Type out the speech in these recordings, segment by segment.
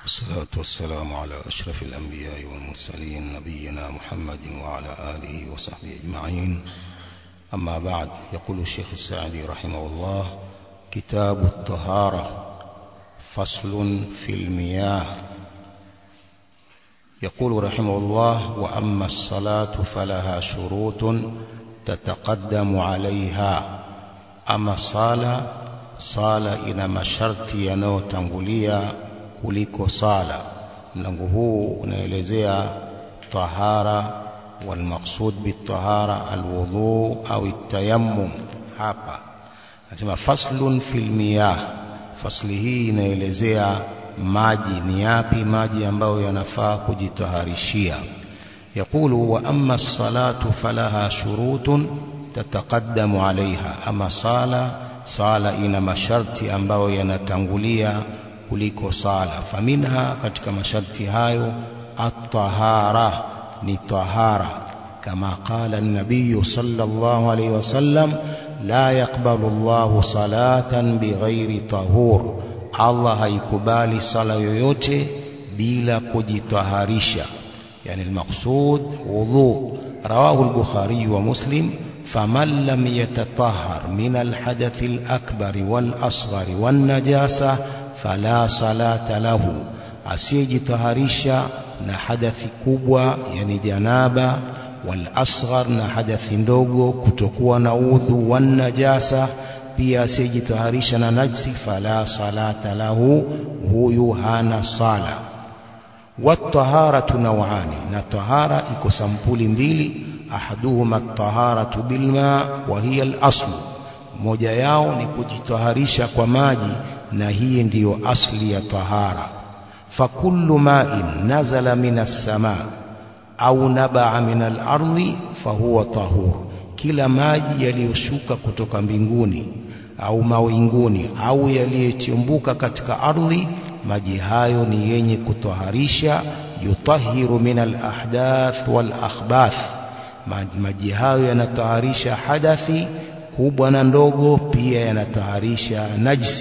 والصلاة والسلام على أشرف الأنبياء والمرسلين نبينا محمد وعلى آله وصحبه أجمعين أما بعد يقول الشيخ السعدي رحمه الله كتاب الطهارة فصل في المياه يقول رحمه الله وأما الصلاة فلها شروط تتقدم عليها أما صلاة sala ina masharti yanayotangulia kuliko sala mlango huu unaelezea tahara walmaqsud bitahara alwudhu au التيمم hapa nasema faslun fil miyah fasli hii inaelezea maji ni yapi maji ambayo yanafaa kujitaharishia يقول وأما الصلاة فلها شروط تتقدم عليها أما صلاة sala ina masharti ambayo yanatangulia kuliko sala faminha katika masharti hayo at-tahara ni tahara kama qala an-nabiy sallallahu alayhi wasallam la yaqbalu Allah salatan bighairi tahur Allah haikubali sala yoyote bila kujitaharisha yani al-maqsud wudhu rawahu al-bukhari wa muslim فمن لم يتطهر من الحدث الأكبر والأصغر والنجاسة فلا صلاة له asiyejitaharisha na hadathi kubwa yani janaba wal asghar na hadathi ndogo kutokuwa na udhu wan najasa pia asiyejitaharisha na najsi fala salata lahu huyu hana sala wat-taharatu naw'ani na tahara iko sampuli mbili ahaduhuma at-taharatu bilma wa hiya al-asl moja yao ni kujitaharisha kwa maji na hii ndiyo asli ya tahara fakullu ma'in nazala minas samaa au nabaa min al-ardi fahuwa tahur kila maji yaliyoshuka kutoka mbinguni au mawinguni au yaliyochimbuka katika ardhi maji hayo ni yenye kutoharisha yutahiru min al-ahdath wal akhbath maji hayo yanataharisha hadathi kubwa na ndogo pia yanataharisha najsi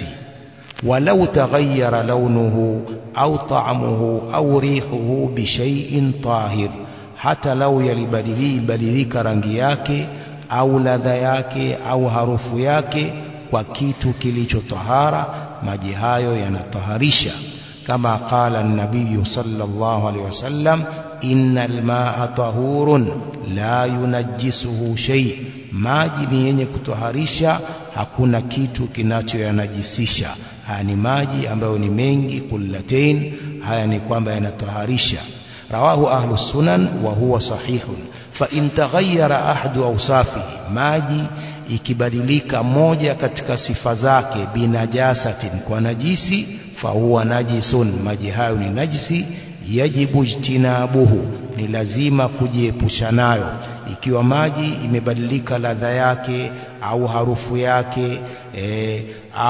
walau taghayyara launuhu au ta'amuhu au rihuhu bishay'in tahir hata lau yalibadilika rangi yake au ladha yake au harufu yake kwa kitu kilichotahara maji hayo yanataharisha kama qala an-nabiy sallallahu alaihi wasallam innal ma'a tahurun la yunajjisuhu shay maji ni yenye kutoharisha hakuna kitu kinachoyanajisisha haya ni maji ambayo ni mengi kullatain haya ni kwamba yanatoharisha rawahu ahlu sunan wa huwa sahihun fa in taghayyara ahadu awsafihi maji ikibadilika moja katika sifa zake binajasatin kwa najisi fa huwa najisun maji hayo ni najisi yajibu ijtinabuhu ni lazima kujiepusha nayo ikiwa maji imebadilika ladha yake au harufu yake e,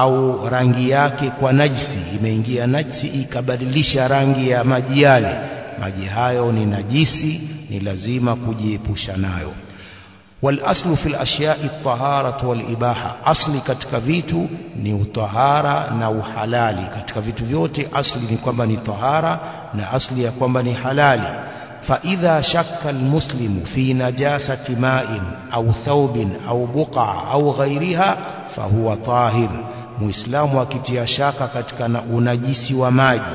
au rangi yake kwa najisi imeingia najisi ikabadilisha rangi ya maji yale maji hayo ni najisi ni lazima kujiepusha nayo والاصل في الاشياء الطهاره والاباحه اصلي katika vitu ni utahara na uhalali katika vitu vyote asli ni kwamba ni tahara na asli ya kwamba ni halali فاذا شك المسلم في نجاسه ماء او ثوب او بقعه او غيرها فهو طاهر muislamu akitia shaka katika na unajisi wa maji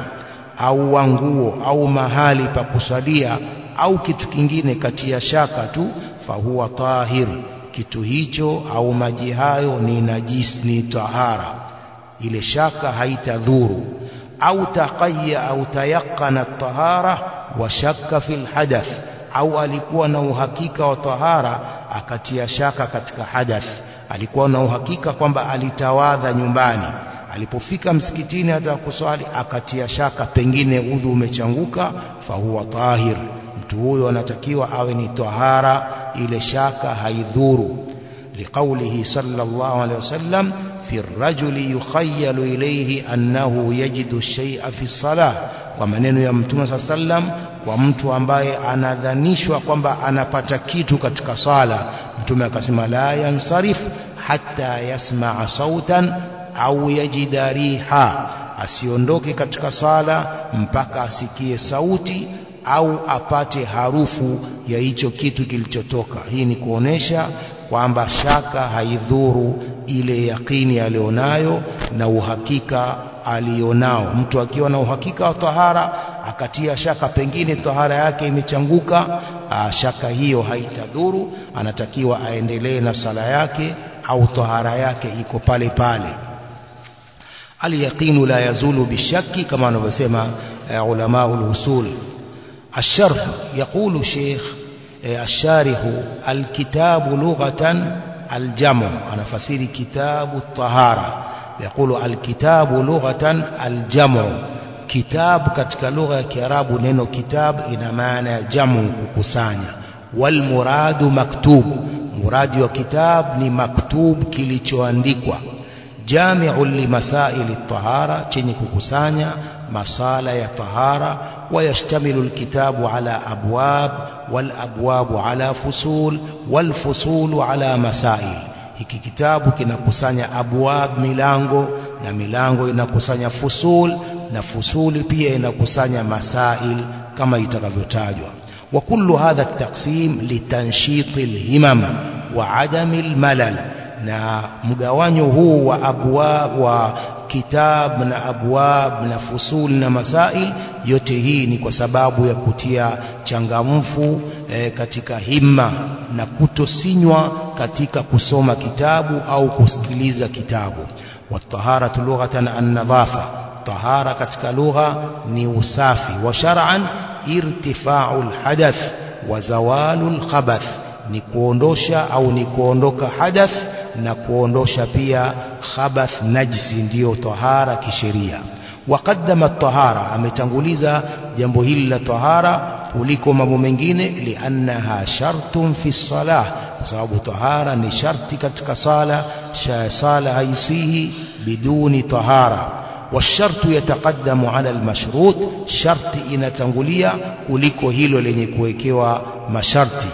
au wa nguo au mahali pa kusalia au kitu kingine katia shaka tu fahuwa tahir kitu hicho au maji hayo ni najis ni tahara ile shaka haitadhuru au taqayya au tayaqqana tahara wa shakka fil hadath au alikuwa na uhakika wa tahara akatia shaka katika hadath alikuwa na uhakika kwamba alitawadha nyumbani alipofika msikitini hata kuswali akatia shaka pengine udhu umechanguka fahuwa tahir mtu huyo anatakiwa awe ni tahara ile shaka haidhuru liqaulihi sallallahu alaihi wasallam fi ar-rajuli yukhayyalu ilayhi annahu yajidu shay'a fi salah kwa maneno ya mtume sallam kwa mtu ambaye anadhanishwa kwamba anapata kitu katika sala mtume akasema la yansarif hatta yasma'a sautan au yajida riha asiondoke katika sala mpaka asikie sauti au apate harufu ya hicho kitu kilichotoka hii ni kuonesha kwamba shaka haidhuru ile yakini alionayo na uhakika alionao mtu akiwa na uhakika wa tahara akatia shaka pengine tahara yake imechanguka aa, shaka hiyo haitadhuru anatakiwa aendelee na sala yake au tahara yake iko pale pale اليقين لا يزول بالشك كما نسمى علماء الوصول الشرح يقول الشيخ الشارح الكتاب لغة الجمع أنا فسير كتاب الطهارة يقول الكتاب لغة الجمع كتاب katika lugha ya Kiarabu neno kitab ina maana ya jamu kukusanya wal muradu maktub muradi wa kitab ni maktub kilichoandikwa jami'un limasaili tahara chenye kukusanya masala ya tahara ويشتمل الكتاب على أبواب والأبواب على فصول والفصول على مسائل hiki kitabu kinakusanya abwab milango na milango inakusanya fusul na fusuli pia inakusanya masail kama itakavyotajwa wa kullu hadha at-taqsim litanshit al-himam wa adam al-malal na mgawanyo huu wa abwab wa kitab na abwab na fusul na masail yote hii ni kwa sababu ya kutia changamfu e, katika himma na kutosinywa katika kusoma kitabu au kusikiliza kitabu wataharatu lughatan an-nadhafa tahara katika lugha ni usafi wa shar'an irtifa'u al-hadath wa zawalu al-khabath ni kuondosha au ni kuondoka hadath na kuondosha pia khabath najisi ndiyo tahara kisheria waqaddama at-tahara ametanguliza jambo hili la tahara kuliko mambo mengine liannaha shartun fi salah kwa sababu tahara ni sharti katika sala sala haisihi biduni tahara والشرط يتقدم على المشروط شرط inatangulia kuliko hilo lenye kuwekewa masharti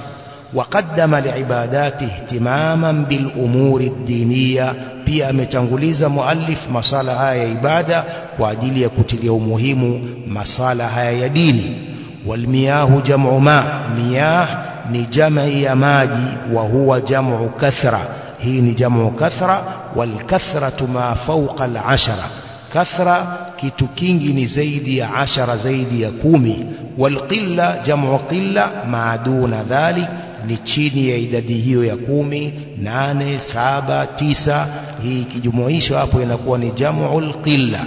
وقدم لعباداته اهتماما بالأمور الدينية pia ametanguliza muallif masala haya ya ibada kwa ajili ya kutilia umuhimu masala haya ya dini walmiyahu jam'u ma miyah ni jam'i ya maji wa huwa jam'u kathra hii ni jam'u kathra wal kathratu ma fawqa al ashara kathra kitu kingi ni zaidi ya ashara zaidi ya kumi wal qilla jam'u qilla ma duna dhalik ni chini ya idadi hiyo ya kumi nane saba tisa hii ikijumuishwa hapo inakuwa ni jam'ul qilla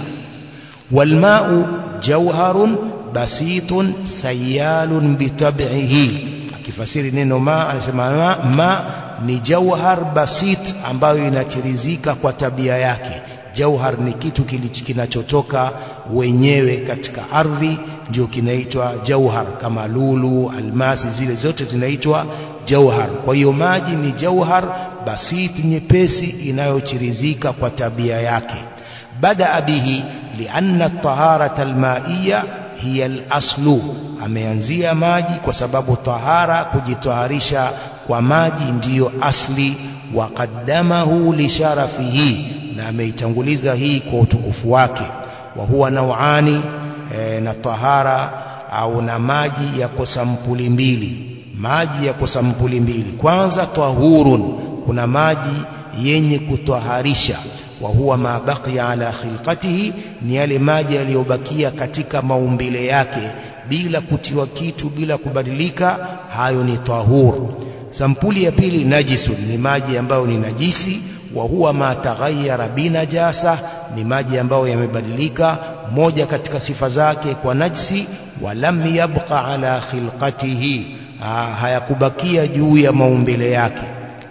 walmau jawharun basitun sayalun bitab'ihi akifasiri neno ma anasema ma, ma ni jawhar basit ambayo inachirizika kwa tabia yake jauhar ni kitu kinachotoka wenyewe katika ardhi ndio kinaitwa jauhar kama lulu almasi zile zote zinaitwa jauhar kwa hiyo maji ni jauhar basiti nyepesi inayochirizika kwa tabia yake bada bihi lianna taharata almaiya hiya alaslu ameanzia maji kwa sababu tahara kujitaharisha kwa maji ndiyo asli waqaddamahu lisharafihi na ameitanguliza hii kwa utukufu wake wa huwa nauani e, na tahara au na maji yako sampuli mbili maji yako sampuli mbili kwanza tahurun kuna maji yenye kutwaharisha wa huwa ma baqiya ala khilqatihi ni yale maji yaliyobakia katika maumbile yake bila kutiwa kitu bila kubadilika hayo ni tahur sampuli ya pili najisun ni maji ambayo ni najisi wa huwa ma taghayyara binajasa ni maji ambayo yamebadilika moja katika sifa zake kwa najsi walam yabqa ala khilqatihi hayakubakia juu ya maumbile yake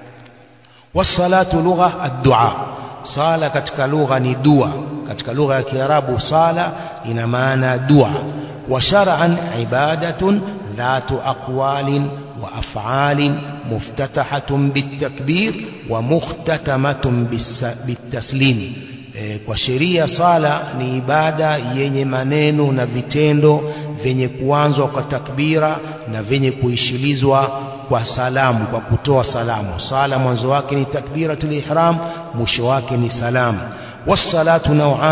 wasalatu lugha ad-du'a sala katika lugha ni dua katika lugha ya kiarabu sala ina maana dua wa shar'an ibadatun dhatu aqwalin وأفعال مفتتحة بالتكبير ومختتمة بالتسليم kwa sheria sala ni ibada yenye maneno na vitendo vyenye kuanzwa kwa takbira na vyenye kuishilizwa kwa salamu kwa kutoa salamu sala mwanzo wake ni takbiratul ihram mwisho wake ni salamu wassalatu nau'an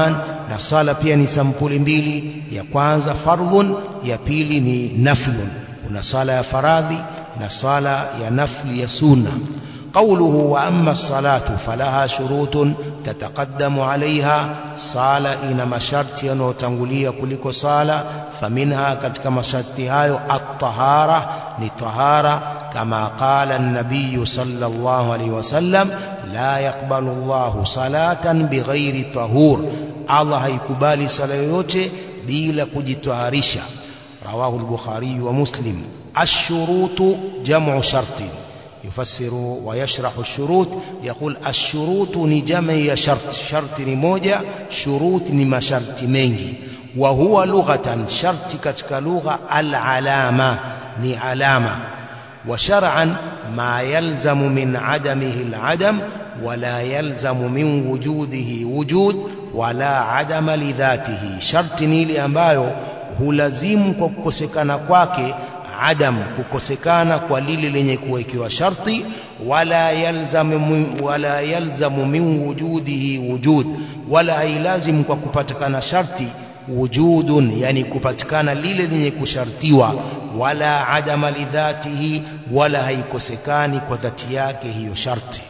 na sala pia ni sampuli mbili ya kwanza fardhun ya pili ni naflun kuna sala ya faradhi na sala ya nafli ya sunna قوله وأما الصلاة فلها شروط تتقدم عليها صالة إن مشرط ينوتنغلية كلك صالة فمنها كتك مشرطها الطهارة لطهارة كما قال النبي صلى الله عليه وسلم لا يقبل الله صلاة بغير طهور الله يكبالي صلاة يوتي بلا كجتهارشة رواه البخاري ومسلم الشروط جمع شرط يفسر ويشرح الشروط يقول الشروط ni jamu ya shart sharti ni moja shurut ni masharti mengi wa huwa lughatan sharti katika lugha al-alama ni alama wa shar'an ma yalzamu min adamihi al-adam wala yalzamu min wujudihi wujud wala adama lidhatihi sharti ni ile ambayo hulazimu kwa kukosekana kwake adam kukosekana kwa lile lenye kuwekewa sharti wala yalzamu wala yalzamu min wujudihi wujud wala hailazimu kwa kupatikana sharti wujudun yani kupatikana lile lenye kushartiwa wala adama lidhatihi wala haikosekani kwa dhati yake hiyo sharti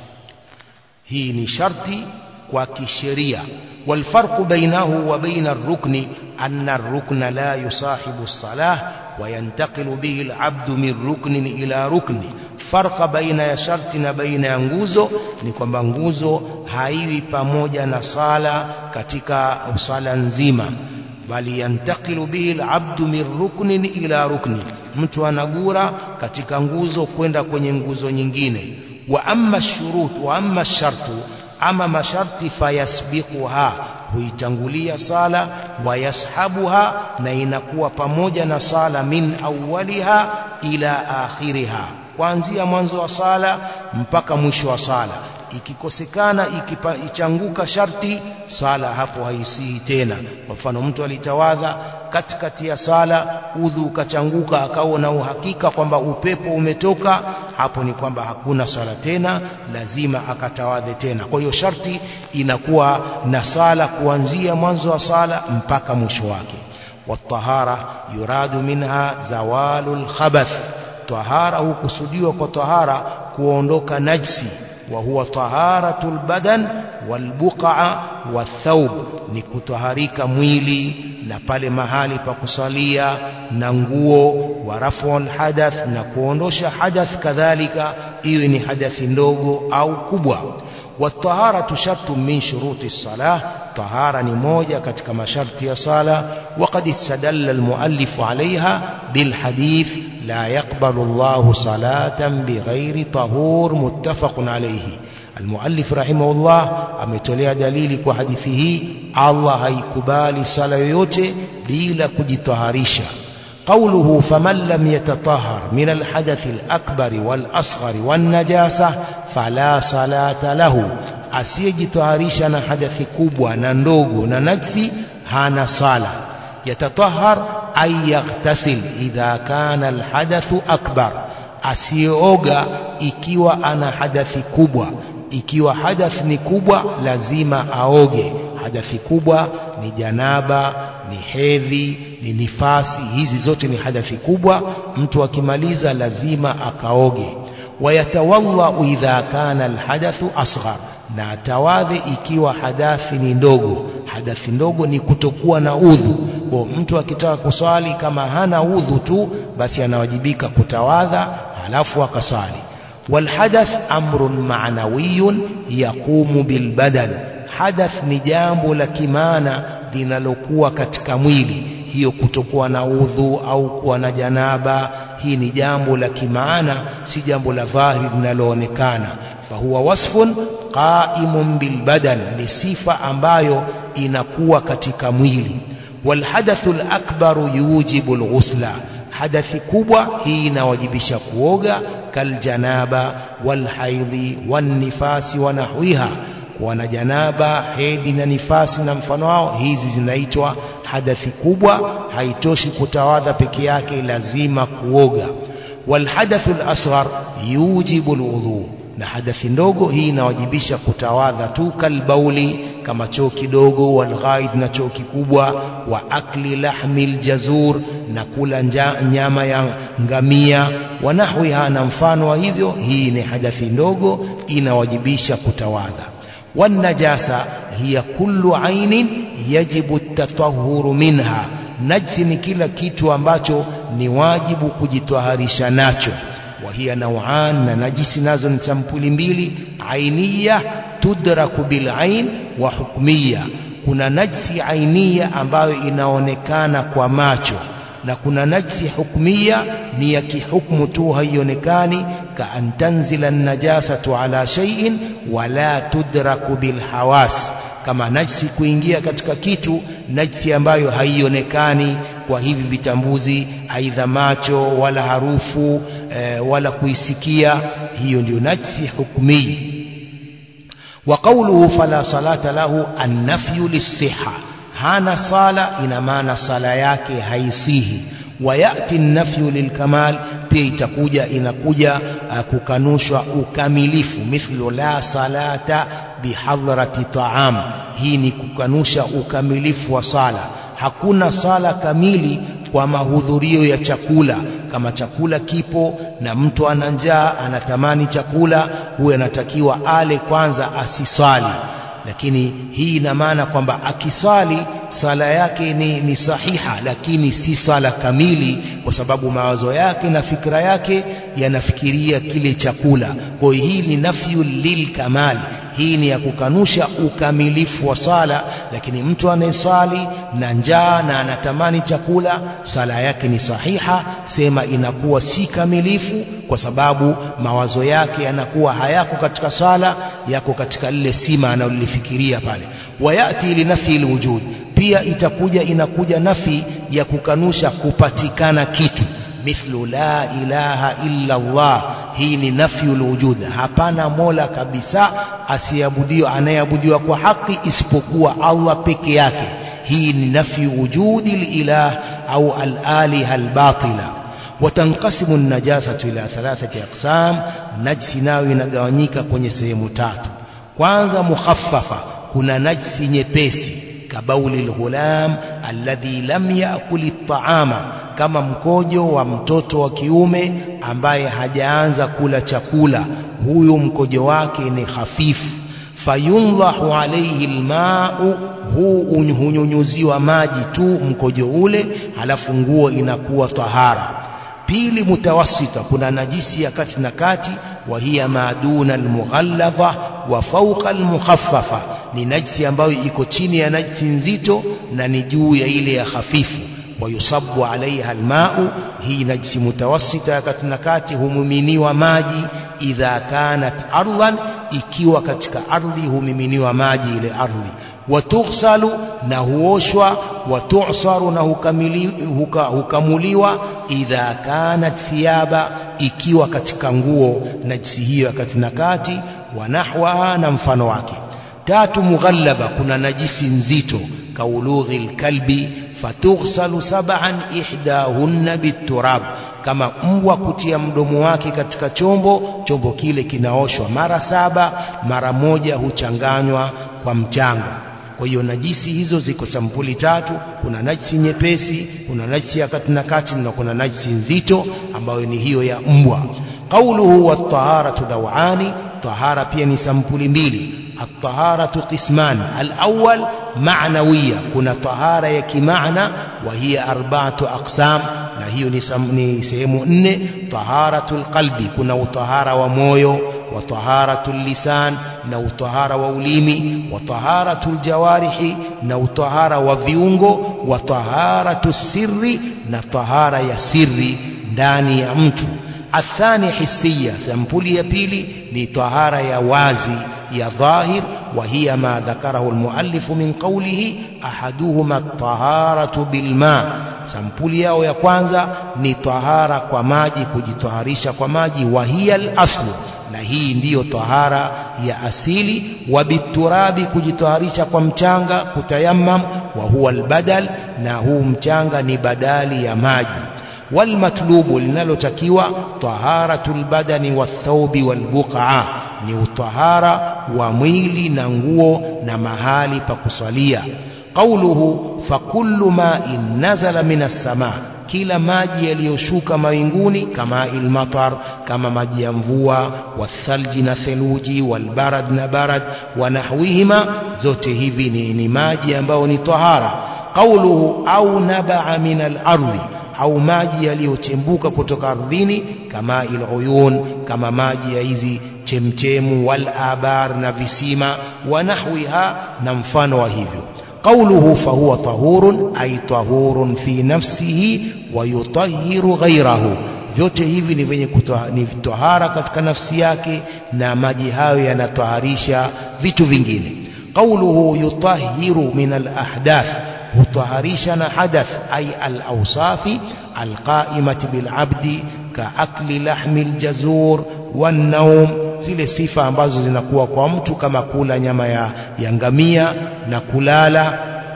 hii ni sharti kwa kisheria والفرق بينه وبين الركن أن الركن لا يصاحب الصلاة وينتقل به العبد من ركن إلى ركن فرق بين ya sharti na baina ya nguzo ni kwamba nguzo haiwi pamoja na sala katika sala nzima bali yantakilu bihi alabdu min ruknin ila rukni mtu anagura katika nguzo kwenda kwenye nguzo nyingine wa amma shurut wa amma shartu ama masharti fayasbiquha huitangulia sala wayashabuha na inakuwa pamoja na sala min awwaliha ila akhiriha kuanzia mwanzo wa sala mpaka mwisho wa sala ikikosekana ikipa, ichanguka sharti sala hapo haisihi tena kwa mfano mtu alitawadha katikati ya sala udhu ukachanguka akawa na uhakika kwamba upepo umetoka hapo ni kwamba hakuna sala tena lazima akatawadhe tena kwa hiyo sharti inakuwa na sala kuanzia mwanzo wa sala mpaka mwisho wake والطهارة يراد منها زوال الخبث طهارة hukusudiwa kwa tahara kuondoka najsi وهو طهارة البدن والبقع والثوب ni kutaharika mwili na pale mahali pa kusalia na nguo wa raful hadath na kuondosha hadath kadhalika iwe ni hadathi ndogo au kubwa والطهارة شرط من شروط الصلاة طهارة نموجة كتك مشرط صلاة وقد استدل المؤلف عليها بالحديث لا يقبل الله صلاة بغير طهور متفق عليه المؤلف رحمه الله ametolea dalili kwa hadithi hii Allah haikubali sala yoyote bila kujitaharisha قوله فمن لم يتطهر من الحدث الأكبر والأصغر والنجاسة فلا صلاة له asiyejitaharisha na hadathi kubwa na ndogo na najsi hana sala yatatahar ay yaghtasil idha kana alhadathu akbar asiyeoga ikiwa ana hadathi kubwa ikiwa hadath ni kubwa lazima aoge hadathi kubwa ni janaba ni hedhi ni nifasi hizi zote ni hadathi kubwa mtu akimaliza lazima akaoge wayatawadha idha kana alhadathu asghar na atawadhe ikiwa hadathi ni ndogo hadathi ndogo ni kutokuwa na udhu kwa mtu akitaka kuswali kama hana udhu tu basi anawajibika kutawadha halafu akasali والحدث أمر معنوي يقوم بالبدن حدث ni jambo la kimana linalokuwa katika mwili hiyo kutokuwa na udhu au kuwa na janaba hii ni jambo la kimaana si jambo la dhahiri linaloonekana fahuwa wasfun qaimun bilbadan ni sifa ambayo inakuwa katika mwili walhadathu lakbaru yujibu lghusla hadathi kubwa hii inawajibisha kuoga kaljanaba walhaidhi wannifasi wa nahwiha kuwa na janaba hedhi na nifasi na mfano wao hizi zinaitwa hadathi kubwa haitoshi kutawadha peke yake lazima kuoga walhadathu lasghar yujibu lwudhu na hadathi ndogo hii inawajibisha kutawadha tu kalbauli kama choo kidogo walghaid na choo kikubwa wa akli lahmi ljazur na kula nja, nyama ya ngamia wa nahwiha na mfano wa hivyo hii ni hadathi ndogo inawajibisha kutawadha والنجاسة هي كل عين يجب التطهر منها najsi ni kila kitu ambacho ni wajibu kujitwaharisha nacho وهي نوعان na najisi nazo ni sampuli mbili ainiya tudraku bilain wa hukmiya kuna najsi ainia ambayo inaonekana kwa macho na kuna najsi hukmiya ni ya kihukmu tu haionekani ka an tanzila najasatu ala shay'in wala tudraku bilhawas kama najsi kuingia katika kitu najsi ambayo haionekani kwa hivi vitambuzi aidha macho wala harufu e, wala kuisikia hiyo ndio najsi hukmi wa qawluhu fala salata lahu annafyu lisiha hana sala ina maana sala yake haisihi wayati nafyu lilkamal pia itakuja inakuja uh, kukanushwa ukamilifu mithlu la salata bihadrati taam hii ni kukanusha ukamilifu wa sala hakuna sala kamili kwa mahudhurio ya chakula kama chakula kipo na mtu ana njaa anatamani chakula huyo anatakiwa ale kwanza asiswali lakini hii ina maana kwamba akiswali sala yake ni, ni sahiha lakini si sala kamili kwa sababu mawazo yake na fikra yake yanafikiria kile chakula kwa hiyo hii ni nafyu lilkamal hii ni ya kukanusha ukamilifu wa sala lakini mtu anayesali na njaa na anatamani chakula sala yake ni sahiha sema inakuwa si kamilifu kwa sababu mawazo yake yanakuwa hayako katika sala yako katika lile sima analolifikiria pale wayati linafi lwujud pia itakuja inakuja nafi ya kukanusha kupatikana kitu mithlu la ilaha illa Allah hii ni nafyu lwujud hapana mola kabisa asiabudiwa anayeabudiwa kwa haki isipokuwa Allah peke yake hii ni nafyu wujudi lilah au alaliha albatila watanqasimu najasatu ila thalathati aqsam najsi nayo inagawanyika kwenye sehemu tatu kwanza mukhaffafa kuna najsi nyepesi kabauli lghulam alladhi lam yakuli taama kama mkojo wa mtoto wa kiume ambaye hajaanza kula chakula huyu mkojo wake ni hafifu fayundhahu alayhi almau huu hunyunyuziwa maji tu mkojo ule halafu nguo inakuwa tahara pili mutawassita kuna najisi ya kati na kati wa hiya maduna almughalladha wa fawqa almukhaffafa ni najisi ambayo iko chini ya najisi nzito na ni juu ya ile ya hafifu wayusabu alaiha almau hii najisi mutawassita ya kati na kati humiminiwa maji idha kanat ardhan ikiwa katika ardhi humiminiwa maji ile ardhi watughsalu na huoshwa watusaru na hukamili, huka, hukamuliwa idha kanat thiyaba ikiwa katika nguo najisi hiyo ya kati na kati wa nahwaha na mfano wake tatu mughallaba kuna najisi nzito kaulughi lkalbi fatughsalu sab'an ihdahunna biturab kama mbwa kutia mdomo wake katika chombo chombo kile kinaoshwa mara saba mara moja huchanganywa kwa mchanga kwa hiyo najisi hizo ziko sampuli tatu kuna najisi nyepesi kuna najisi ya kati na kati na kuna najisi nzito ambayo ni hiyo ya mbwa qauluhu wat-taharatu dawani tahara pia ni sampuli mbili الطهارة قسمان الأول معنوية كنا طهارة يكمعنى وهي أربعة أقسام هي نسمي سيمو إن طهارة القلب كنا طهارة ومويو وطهارة اللسان نو طهارة ووليمي وطهارة الجوارح نو طهارة وفيونغو وطهارة السر نطهارة يسر ndani ya mtu athani hisia sampuli ya pili ni tahara ya wazi ya dhahir وهي ما ذكره المؤلف من قوله أحدهما الطهارة بالماء sampuli yao ya kwanza ni tahara kwa maji kujitaharisha kwa maji wahiya al-aslu na hii ndiyo tahara ya asili wa biturabi kujitaharisha kwa mchanga kutayammam wa huwa albadal na huu mchanga ni badali ya maji walmatlubu linalotakiwa taharatu lbadani wathaubi walbuqaa ni utahara wa mwili na nguo na mahali pa kusalia qauluhu fakullu ma'in nazala minas sama kila maji yaliyoshuka mawinguni kama ilmatar kama maji ya mvua wathalji na theluji walbarad na barad wa nahwihima zote hivi ni, ni maji ambayo ni tahara qauluhu au nabaa min al-ardi au maji yaliyochembuka kutoka ardhini kama iluyun kama maji ya hizi chemchemu wal abar na visima wa nahwiha na mfano wa hivyo قوله فهو طهور أي طهور في نفسه ويطهر غيره vyote hivi ni venye ni tohara katika nafsi yake na maji hayo yanatoharisha vitu vingine qauluhu yutahiru min alahdath hutaharisha na hadath ay alawsafi alqaimati bilabdi kaakli lahmi ljazur wannaum zile sifa ambazo zinakuwa kwa mtu kama kula nyama ya, ya ngamia na kulala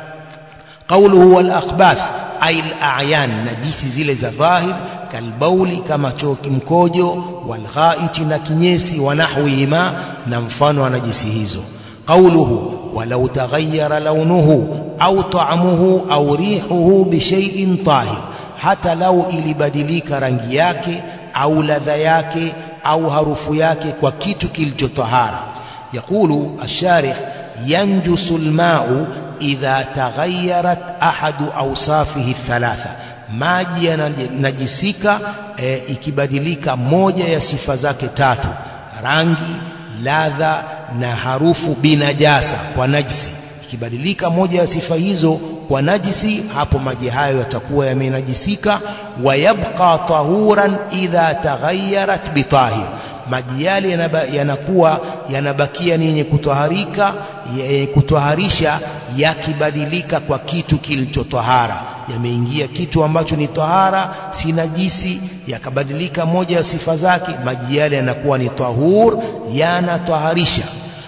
qauluhu wal akhbath ay al a'yan najisi zile za dhahir kalbauli kama choo kimkojo wal ghaiti na kinyesi wa nahwihima na mfano wa najisi hizo qauluhu walau taghayyara launuhu au ta'amuhu au rihuhu bi shay'in tahir hata lau ilibadilika rangi yake au ladha yake au harufu yake kwa kitu kilichotahara yaqulu الشارح ينجس الماء إذا تغيرت أحد أوصافه الثلاثة maji yanajisika e, ikibadilika moja ya sifa zake tatu rangi ladha na harufu binajasa kwa najisi ikibadilika moja ya sifa hizo kwa najisi hapo maji hayo yatakuwa yamenajisika wayabqa tahuran idha taghayyarat bitahir maji yale yanakuwa yanabakia ni yenye kutoharika yenye kutoharisha yakibadilika kwa kitu kilichotahara yameingia kitu ambacho ni tahara si najisi yakabadilika moja ya sifa zake maji yale yanakuwa ni tahur yanataharisha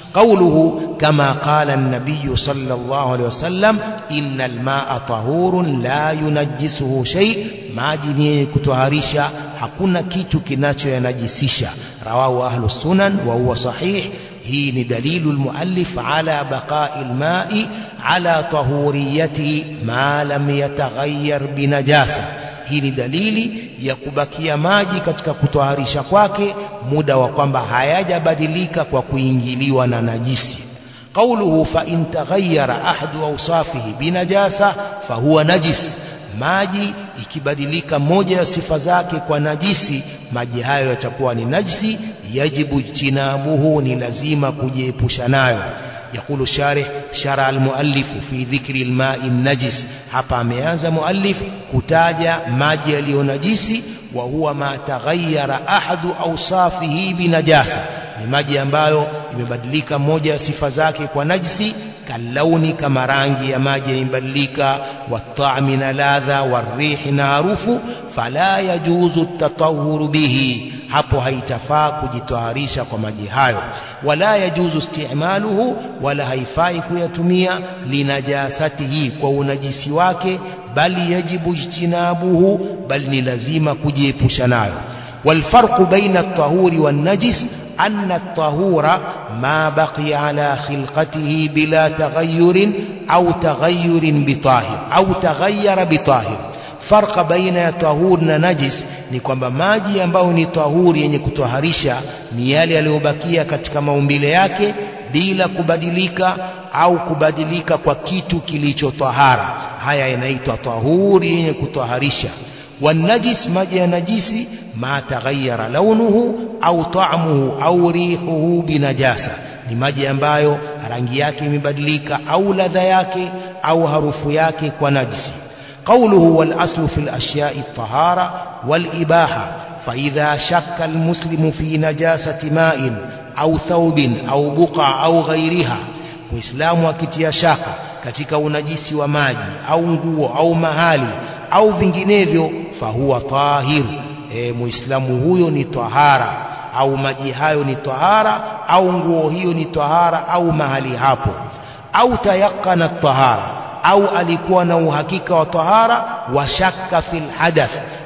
قوله كما قال النبي صلى الله عليه وسلم إن الماء طهور لا ينجسه شيء maji ni kutoharisha hakuna kitu kinachoyanajisisha rawahu ahlu sunan wa huwa sahih hii ni dalilu almuallif ala baqa'i alma'i ala tahuriyatihi ma lam yataghayyar binajasa hii ni dalili ya kubakia maji katika kutoharisha kwake muda wa kwamba hayajabadilika kwa kuingiliwa na najisi qauluhu fa in taghayyara ahadu awsafihi binajasa fahuwa najis maji ikibadilika moja ya sifa zake kwa najisi maji hayo yatakuwa ni najisi yajibu jtinabuhu ni lazima kujiepusha nayo يقول الشارح شرع المؤلف في ذكر الماء النجس hapa ameanza muallif kutaja maji yaliyonajisi wa huwa ma taghayyara ahadu awsafihi binajasa ni maji ambayo imebadilika moja ya sifa zake kwa najisi kalauni kama rangi ya maji imebadilika watami na ladha warihi na harufu fala yajuzu tatahuru bihi hapo haitafaa kujitaharisha kwa maji hayo wala yajuzu istimaluhu wala haifai kuyatumia linajasatihi kwa unajisi wake bali yajibu ijtinabuhu bali ni lazima kujiepusha nayo والفرق بين الطهور والنجس أن الطهور ما بقي على خلقته بلا تغير أو تغير بطاهر أو تغير بطاهر farqa baina ya tahur na najis ni kwamba maji ambayo ni tahuri yenye kutoharisha ni yale yaliyobakia katika maumbile yake bila kubadilika au kubadilika kwa kitu kilichotahara haya yanaitwa tahuri yenye kutoharisha والنجس maji ya najisi ma taghayyara launuhu au ta'muhu au rihuhu binajasa ni maji ambayo rangi yake imebadilika au ladha yake au harufu yake kwa najisi قوله والأصل في الأشياء الطهارة والإباحة فإذا شك المسلم في نجاسة ماء أو ثوب أو بقع أو غيرها muislamu akitia shaka katika unajisi wa maji au nguo au mahali au vinginevyo fahuwa tahir e, muislamu huyo ni tahara au maji hayo ni tahara au nguo hiyo ni tahara au mahali hapo au tayaqana tahara au alikuwa na uhakika wa tahara wa shakka fil hadath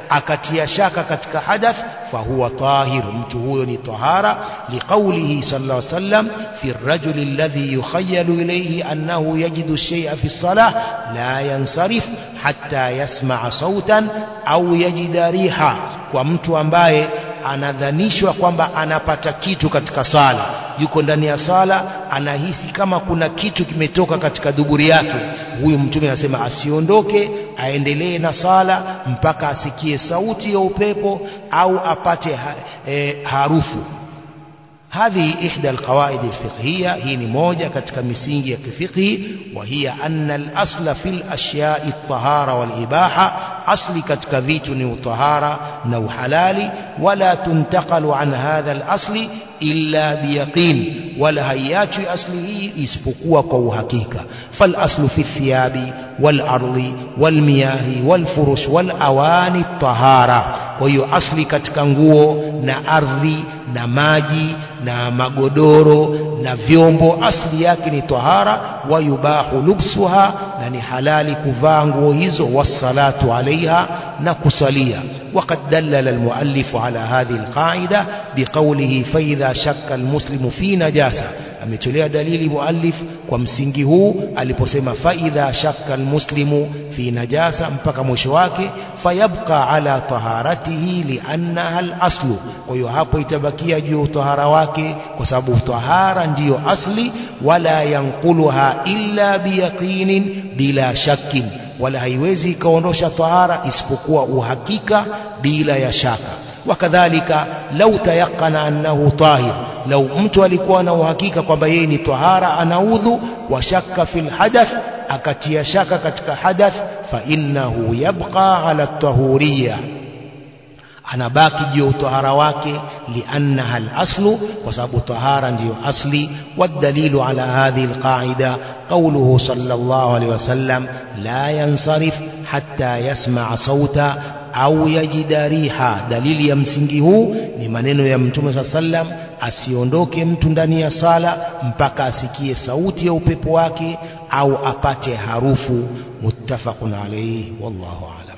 akatia shaka katika hadath fahuwa tahir mtu huyo ni tahara liqaulihi sallallahu alaihi wasallam fi الرجل الذي يخيل إليه أنه يجد الشيء في الصلاة لا ينصرف حتى يسمع صوتا أو يجد ريحا ومtu ambaye anadhanishwa kwamba anapata kitu katika sala yuko ndani ya sala anahisi kama kuna kitu kimetoka katika duburi yake huyu mtume anasema asiondoke aendelee na sala mpaka asikie sauti ya upepo au apate ha, e, harufu هذه إحدى القواعد الفقهية هي موجة كتك مسينجي كفقه وهي أن الأصل في الأشياء الطهارة والإباحة أصل كتك فيتني وطهارة نو حلال ولا تنتقل عن هذا الأصل إلا بيقين ولا هيات أصله اسبقوا قو حقيقة فالأصل في الثياب والأرض والمياه والفرش والأواني الطهارة وهي أصل كتك nguo na ardhi na maji na magodoro na vyombo asli yake ni tahara wayubahu lubsuha na ni halali kuvaa nguo hizo wassalatu alaiha na kusalia وقد دلل المؤلف على هذه القاعدة بقوله فإذا شك المسلم في نجاسة ametolea dalili muallif kwa msingi huu aliposema faidha shakka almuslimu fi najasa mpaka mwisho wake fayabqa ala taharatihi liannaha alaslu kwa hiyo hapo itabakia juu tahara wake kwa sababu tahara ndiyo asli wala yanquluha illa biyaqinin bila shakkin wala haiwezi ikaondosha tahara isipokuwa uhakika bila ya shaka wakadhalika lau tayaqana annahu tahir lau mtu alikuwa na uhakika kwamba yeye ni tahara anaudhu wa shakka fil hadath akatia shaka katika hadath fa innahu yabqa ala tahuriyya anabaki juu ya utahara wake liannaha alaslu kwa sababu tahara ndiyo asli والدليل على هذه القاعدة قوله صلى الله عليه وسلم لا ينصرف حتى يسمع صوتا au yajida riha dalili ya msingi huu ni maneno ya mtume saa sallam asiondoke mtu ndani ya sala mpaka asikie sauti ya upepo wake au apate harufu muttafaqun alayhi wallahu a'lam